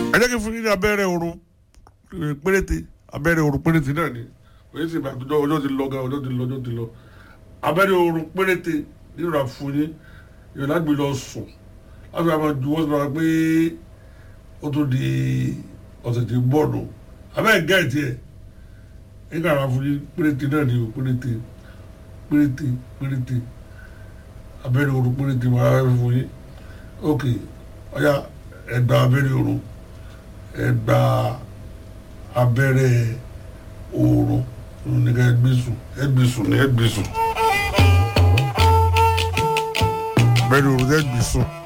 ẹ jẹ́ kí n fún yín ní abẹ́rẹ́ oorun eh, péréte abẹ́rẹ́ oorun péréte náà ni òye sì bá àtúntò ọjọ́ ti lọ gan ọjọ́ ti lọ ọjọ́ ti lọ abẹ́rẹ́ oorun péréte nínú àfún yín yóò lágbè lọ sùn láti wá máa ju wọ́n sọ pé ó tó di ọ̀sẹ̀ tí ń bọ̀ nù abẹ́ gẹ̀ẹ́tì ẹ̀ nígbà àwọn afúnni péréte náà ni o péréte péréte péréte abẹ́rẹ́ oorun péréte máa ń fún yín ok ọ̀ya ẹgbà abẹ́rẹ́ oorun ẹgbà abẹ́rẹ́ oorun nígbà ẹgbẹ́ sùn ẹgbẹ́ sùn ní ẹgbẹ́ sùn abẹ́rẹ́ oorun ẹgbẹ́ sùn.